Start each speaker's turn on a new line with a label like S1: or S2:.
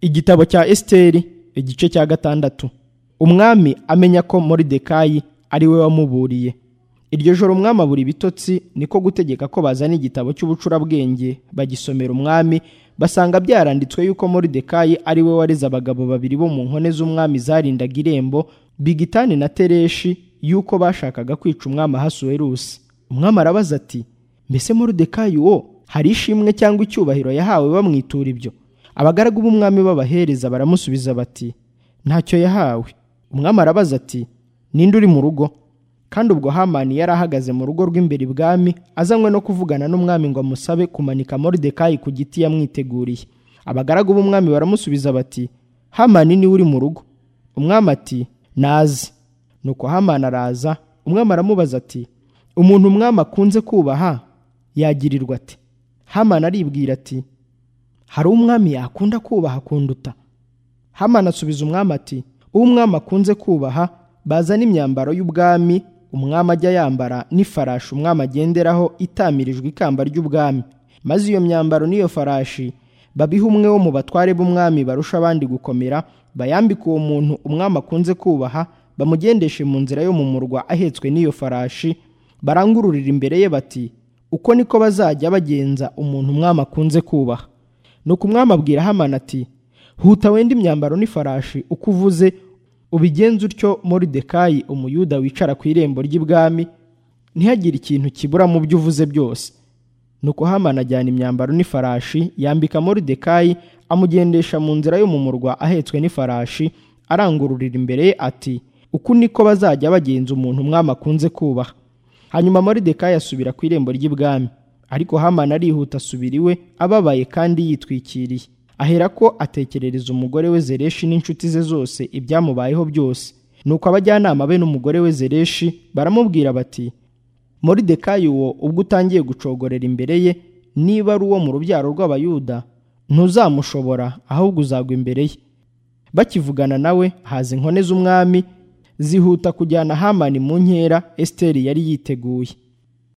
S1: igitabo cya esiteri igice cya gatandatu umwami amenya ko moridekayi ari we wamuburiye iryo joro umwami abura ibitotsi niko gutegeka ko bazana igitabo cy'ubucurabwenge bagisomera umwami basanga byaranditswe yuko moridekayi ari we wareze abagabo babiri bo mu nkone z'umwami zarindaga irembo bigitani na tereshi yuko bashakaga kwica umwami ahasuwerusi umwami arabaza ati mbese moridekayi wo hari ishimwe cyangwa icyubahiro yahawe bamwitura ibyo abagaragu b'umwami b'abahereza baramusubiza bati ntacyo yahawe umwami arabaza ati ninde uri mu rugo kandi ubwo hamani yari ahagaze mu rugo rw'imbere ibwami azanywe no kuvugana n'umwami ngo amusabe kumanika moridekayi ku giti yamwiteguriye abagaragu b'umwami baramusubiza bati hamani niwe uri mu rugo umwami ati nazi nuko hamani araza umwami aramubaza ati umuntu umwami akunze kubaha yagirirwa ate hamani aribwira ati hari umwami yakunda kubaha akunduta hamani asubiza umwami ati uwo umwami akunze kubaha bazana imyambaro y'ubwami umwami ajya yambara n'ifarashi umwami agenderaho itamirijwe ikamba ry'ubwami maze iyo myambaro n'iyo farashi babiha umwe wo mu batware b'umwami barusha abandi gukomera bayambike uwo muntu umwami akunze kubaha bamugendeshe mu nzira yo mu murwa ahetswe n'iyo farashi barangururira imbere ye bati uko niko bazajya bagenza umuntu umwami akunze kubaha nuko umwami abwira hamana ati huta wenda imyambaro n'ifarashi uko uvuze ubigenza utyo moridekayi umuyuda wicara ku irembo ry'ibwami ntihagire ikintu kibura mu byo uvuze byose nuko hamana ajyana imyambaro n'ifarashi yambika moridekayi amugendesha mu nzira yo mu murwa ahetswe n'ifarashi arangururira imbere ye ati uku niko bazajya bagenza umuntu umwami akunze kubaha hanyuma moridekayi asubira ku irembo ry'ibwami ariko hamana arihuta asubira iwe ababaye kandi yitwikiriye aherako atekerereza umugore we zereshi n'inshuti ze zose ibyamubayeho byose nuko abajyanama be n'umugore we zereshi baramubwira bati moridekayi uwo ubwo utangiye gucogorera imbere ye niba ari uwo mu rubyaro rw'abayuda ntuzamushobora ahubwo uzagwa imbere ye bakivugana nawe haza inkone z'umwami zihuta kujyana hamani mu nkera esiteri yari yiteguye